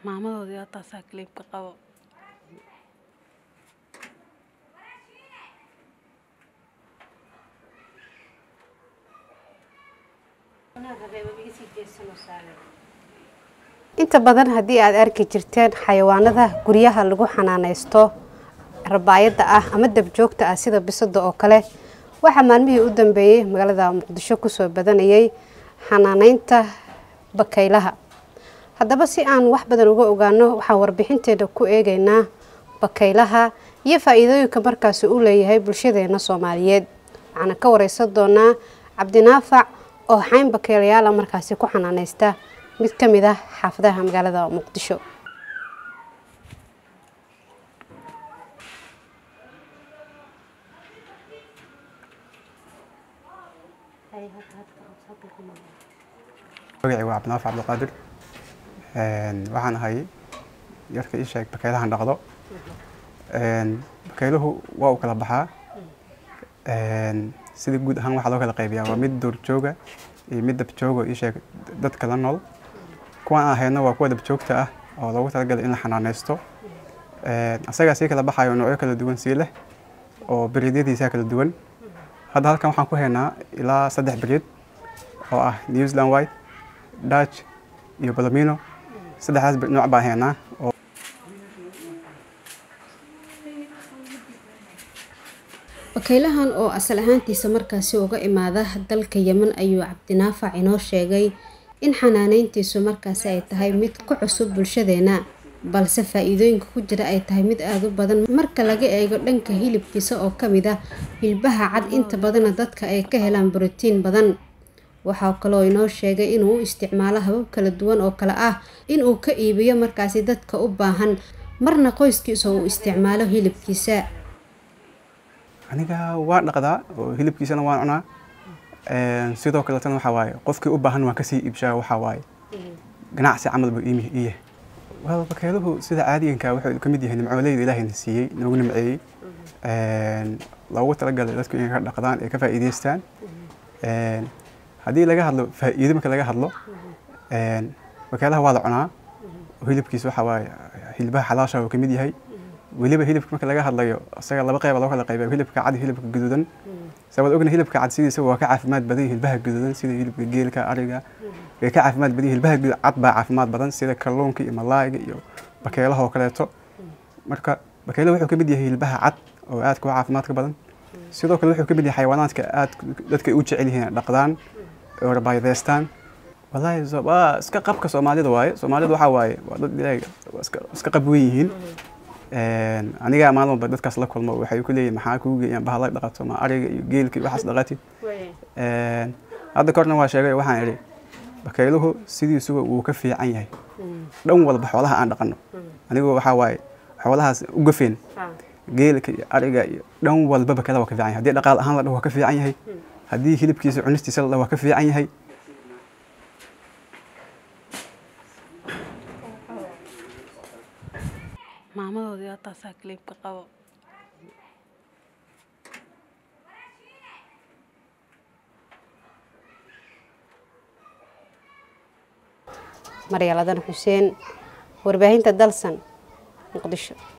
maamadoodii waa taasaa kaliibka qabo inta badan haddii aad arki jirteen xayawaanada guryaha lagu xanaanaysto rabaayadda ah ama dabjoogta ah sida bisada oo kale waxaa maalmihii u dambeeyey magaalada muqdisho kusoo badanayay xanaaneynta bakaylaha haddaba si aan wax badan uga ogaano waxaan warbixinteeda ku eegaynaa bakaylaha iyo faa-iidooyinka markaasi u leeyahay bulshadeena soomaaliyeed waxaana ka wareysan doonaa cabdinaafac oo xayn bakaylayaala markaasi ku xanaaneysta mid ka mid ah xaafadaha magaalada muqdisho magacii waa cabdinaafi cabdiqaadir waxaan ahay yarka ii sheeg bakaylahan dhaqdo bakayluhu waa u kala baxaa sida guud ahaan waxaa loo kala qaybiyaa waa mid duurjooga iyo mid dabjooga ii sheeg dadka la nool kuwan aan hayno waa kuwa dabjoogta ah oo loogu talagalay in la xanaaneysto asagaa sii kala baxayo noocyo kala duwan sii leh oo beriidyadiisa kala duwan hadda halkan waxaan ku haynaa ilaa saddex beriid oo ah new zealand white dutch iyo balomino saddexdaas nooc baan haynaa oo bakaylahan oo asal ahaantiisa markaasi uga imaada dalka yeman ayuu cabdinaafac inoo sheegay in xanaaneyntiisu markaasi ay tahay mid ku cusub bulshadeena balse faa-iidooyinka ku jira ay tahay mid aada u badan marka laga eego dhanka hilibkiisa oo ka mid ah hilbaha cad inta badana dadka ay ka helaan borotiin badan waxaa kaloo inoo sheegay inuu u isticmaalo habab kala duwan oo kale ah inuu ka iibiyo markaasi dadka u baahan marna qoyskiisa uu isticmaalo hilibkiisa aniga waan dhaqdaa oo hilibkiisana waan cunaa sidoo kaletana waxaa waaye qofkii u baahan waan kasii iibshaa waxaa waaye ganacsi camal buu ii yahay waa bakayluhu sida caadiganka wuxuu ka mid yahay nimcooleyda ilaahayna siiyey noogu nimceeyey loogu talagalay dadku inay ka dhaqdaan ee ka faa'iidaystaan haddii laga hadlo faa'iido marka laga hadlo bakaylaha waa la cunaa hilibkiisa waxaa waaye hilbaha xalaasha uu ka mid yahay weliba hilibka marka laga hadlayo isaga laba qeyba loo kala qayba hilibka cad iyo hilibka guduudan sabaad ogna hilibka cad sidiisa waa ka caafimaad badan hilbaha guduudan sida hilibka geelka ariga way ka caafimaad badan hilbaha cad baa caafimaad badan sida kalluunka iyo malaayga iyo bakeylaha oo kaleeto marka bakeylaha wuxuu ka mid yahay hilbaha cad oo aadka u caafimaadka badan sidoo kale wuxuu ka mid yahay xayawaanaadka aad dadka u jecel yihiin dhaqdaan oo rabaayadeystaan wallaahi waa iska qabka soomaalida waaye soomaalida waxaa waaye waa dad ilaahay iska qab weyn yihiin aniga maalin walba dadkaas la kulmo waxay ku leeyihin maxaa kuu geeyaan bahala dhaqato ma ariga iyo geelka iyo waxaas dhaqatid hadda korna waa sheegay waxaan idhi bakayluhu sidiisuba wuu ka fiican yahay dhan walba xoolaha aan dhaqano anigu waxaa waaye xoolahaas u gafeen geelka iyo ariga iyo dhan walba bakaylaha waa ka fiican yahay haddii dhaqaal ahaan la dhaho waa ka fiican yahay haddii hilibkiisa cunistiisa la dhaho waa ka fiican yahay maamadoodii waa taasaa kaliibka qabo maryaaladan xuseen warbaahinta dalsan muqdisho